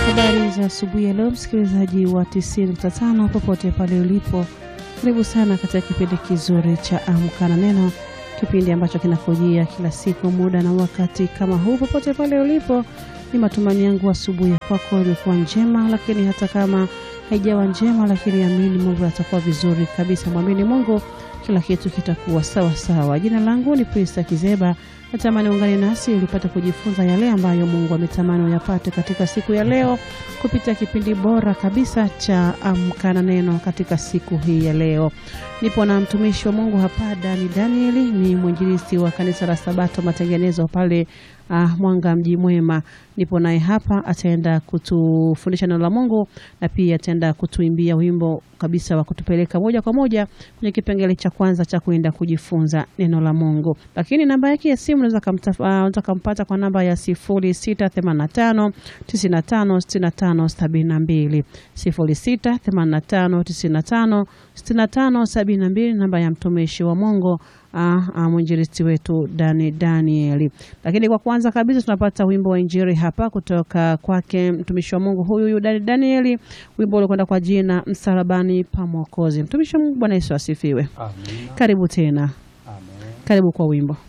Habari za asubuhi ya leo, msikilizaji wa 90.5 popote pale ulipo, karibu sana katika kipindi kizuri cha Amka na Neno, kipindi ambacho kinakujia kila siku muda na wakati kama huu. Popote pale ulipo, ni matumaini yangu asubuhi kwako imekuwa njema, lakini hata kama haijawa njema, lakini amini Mungu atakuwa vizuri kabisa. Mwamini Mungu, kila kitu kitakuwa sawa sawa. Jina langu ni Prista Kizeba. Natamani ungane nasi ili upate kujifunza yale ambayo Mungu ametamani uyapate katika siku ya leo kupitia kipindi bora kabisa cha Amka na Neno katika siku hii ya leo. Nipo na mtumishi wa Mungu hapa Dani Danieli, ni mwinjilisti wa kanisa la Sabato Matengenezo pale uh, Mwanga mji mwema. Nipo naye hapa, ataenda kutufundisha neno la Mungu na pia ataenda kutuimbia wimbo kabisa wa kutupeleka moja kwa moja kwenye kipengele cha kwanza cha kuenda kujifunza neno la Mungu. Lakini namba yake ya simu unaweza uh, kumpata kwa namba ya 0685 95 65 72 0685 95 65 72, namba ya mtumishi wa Mungu mwinjilisti wetu Dani Danieli. Lakini kwa kwanza kabisa tunapata wimbo wa injili hapa kutoka kwake mtumishi wa Mungu huyu huyu Dani Danieli, wimbo uliokwenda kwa jina msalabani pa Mwokozi. Mtumishi wa Mungu, Bwana Yesu asifiwe. Amen. Karibu tena, Amen. karibu kwa wimbo.